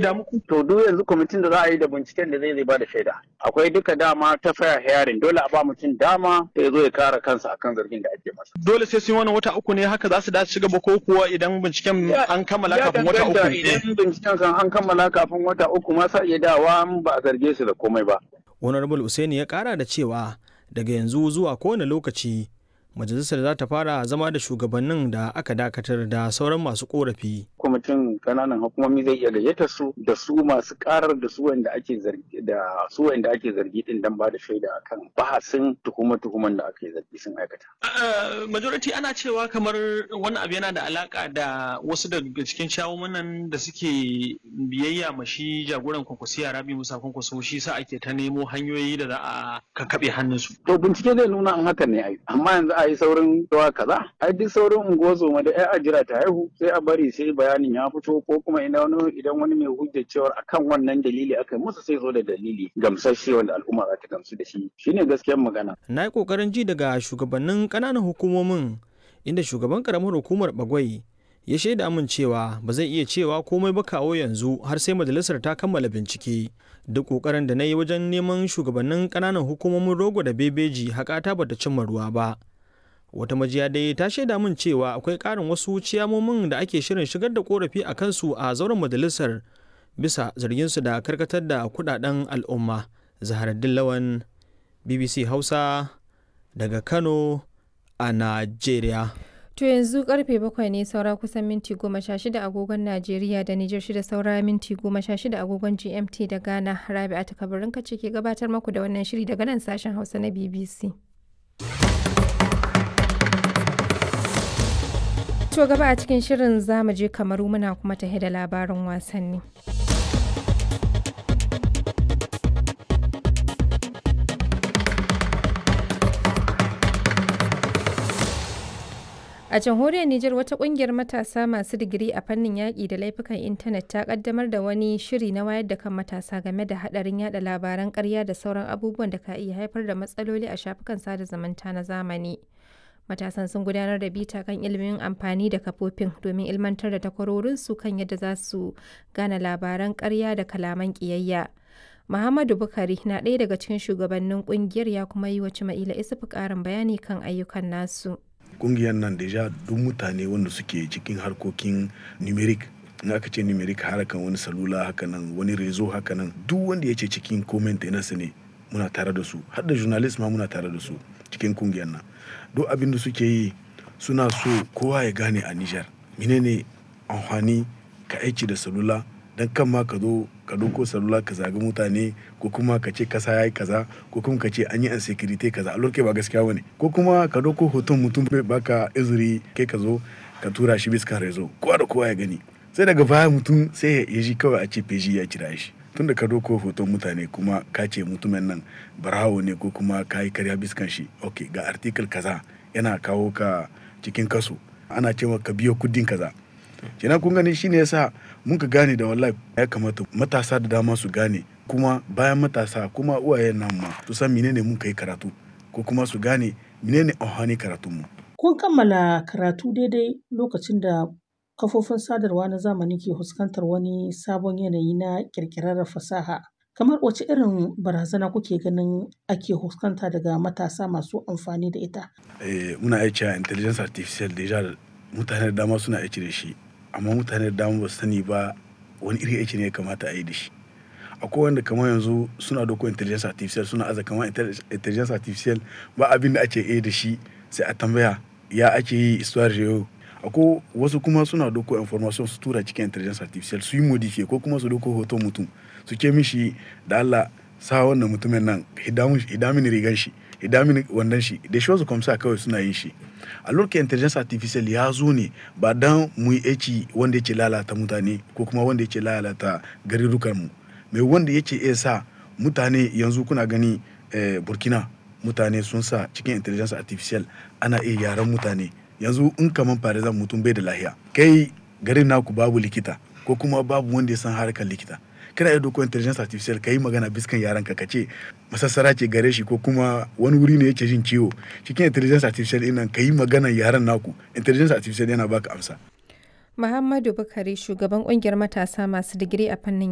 shaida muku to duk yanzu kwamitin da za a yi da binciken da zai zai ba da shaida akwai duka dama ta fair hearing dole a ba mutum dama ya zo ya kare kansa akan zargin da ake masa dole sai sun yi wannan wata uku ne haka za su dace ci gaba ko kuwa idan binciken an kammala kafin wata uku idan binciken kan an kammala kafin wata uku ma sa iya dawa ba a zarge su da komai ba honorable Usaini ya kara da cewa daga yanzu zuwa kowane lokaci majalisar za ta fara zama da shugabannin da aka dakatar da sauran masu korafi. kwamitin kananan hukumomi zai iya gayyata su da su masu karar da su wanda ake zargi da su wanda ake zargi din dan ba da shaida akan bahasin tuhuma tuhuman da ake zargi sun aikata. majority ana cewa kamar wannan abu yana da alaka da wasu daga cikin shawumanan da suke biyayya ma shi jagoran kwankwasiya rabi musa kwankwaso shi sa ake ta nemo hanyoyi da za a kakkaɓe hannunsu. to bincike zai nuna an hakan ne ai amma yanzu a yi saurin zuwa kaza ai duk saurin unguwar da ai a jira ta haihu sai a bari sai bayanin ya fito ko kuma idan wani idan wani mai hujjar cewar akan wannan dalili aka musu sai zo da dalili gamsasshe wanda al'umma za ta gamsu da shi shine gaskiyar magana na yi kokarin ji daga shugabannin ƙananan hukumomin inda shugaban karamar hukumar bagwai ya shaida min cewa ba zai iya cewa komai ba kawo yanzu har sai majalisar ta kammala bincike duk kokarin da na yi wajen neman shugabannin ƙananan hukumomin rogo da bebeji haƙata bata cimma ruwa ba wata majiya dai ta shaida min cewa akwai ƙarin wasu ciyamomin da ake shirin shigar da korafi a kansu a zauren majalisar bisa zarginsu da karkatar da kudaden al'umma zaharaddin lawan bbc hausa daga kano a najeriya To yanzu karfe bakwai ne saura kusan minti goma sha shida agogon Najeriya da Nijar shida saura minti goma sha shida agogon GMT da Ghana Rabi'a ta kabarin kace ke gabatar maku da wannan shiri daga nan sashen Hausa na BBC. To gaba a cikin shirin zamu je kamaru muna kuma tahe da labarin wasanni. A jamhuriyar Nijar wata kungiyar matasa masu digiri a fannin yaƙi da laifukan intanet ta kaddamar da wani shiri na wayar da kan matasa game da haɗarin yada labaran ƙarya da sauran abubuwan da ka iya haifar da matsaloli a shafukan sada zumunta na zamani. Matasan sun gudanar da bita kan ilimin amfani da kafofin domin ilmantar da takwarorinsu kan yadda za su gane labaran ƙarya da kalaman ƙiyayya. Muhammadu Bukari na ɗaya daga cikin shugabannin ƙungiyar ya kuma yi wa Cima'ila Isufu ƙarin bayani kan ayyukan nasu. kungiyar nan deja duk mutane wanda suke cikin harkokin numeric in aka ce numeric harkan wani salula haka nan wani rezo haka nan duk wanda ya ce cikin comment su ne muna tare da su har da journalist ma muna tare da su cikin kungiyar nan duk abin da suke yi suna so kowa ya gane a Nijar menene amfani ka aiki da salula dan kan ma ka zo ka doko salula ka zagi mutane ko kuma ka ce kasa yayi kaza ko kuma ka ce an yi insecurity kaza a lokacin ba gaskiya bane ko kuma ka doko hoton mutum bai baka izuri kai ka zo ka tura shi bisa rezo kowa da kowa ya gani sai daga baya mutum sai ya ji kawai a ce feji ya kira shi tunda ka doko hoton mutane kuma ka ce mutumin nan barawo ne ko kuma ka yi karya biskan shi ok ga article kaza yana kawo ka cikin kaso ana cewa ka biyo kudin kaza kenan kun gani shine yasa mun ka gane da wallahi ya kamata matasa da dama su gane kuma bayan matasa kuma uwayen nan ma su san menene mun kai karatu ko kuma su gane menene amfani karatun mu kun kammala karatu daidai lokacin da kafofin sadarwa na zamani ke fuskantar wani sabon yanayi na kirkirar fasaha kamar wace irin barazana kuke ganin ake fuskanta daga matasa masu amfani da ita eh, muna aiki a intelligence artificial deja mutane da dama suna aiki da shi amma mutane da dama ba su sani ba wani iri aiki ne ya kamata a yi da shi akwai wanda kamar yanzu suna doko intelligence artificial suna aza kamar intelligence artificial ba abin da ake yi da shi sai a tambaya ya ake yi histoire yau akwai wasu kuma suna doko information su tura cikin intelligence artificial su yi modify ko kuma su doko hoton mutum su ke mishi da Allah sa wannan mutumin nan hidamin rigan shi hidamin wannan shi da shi wasu kwamsa kawai suna yin shi a lokacin intelligence artificial ya zo ne ba dan mu yi aiki wanda yake lalata mutane ko kuma wanda yake lalata garurukan mu mai wanda yake iya sa mutane yanzu kuna gani eh, burkina mutane sun sa cikin intelligence artificial ana iya yaran mutane yanzu in kaman farizan mutum bai da lahiya kai garin naku babu likita ko kuma babu wanda ya san harkar likita kana iya doko intelligence artificial ka yi magana biskan yaran ka kace masassara ce gare shi ko kuma wani wuri ne yake jin ciwo cikin intelligence artificial din nan ka yi magana yaran naku intelligence artificial yana baka amsa Muhammadu Bukari shugaban kungiyar matasa masu digiri a fannin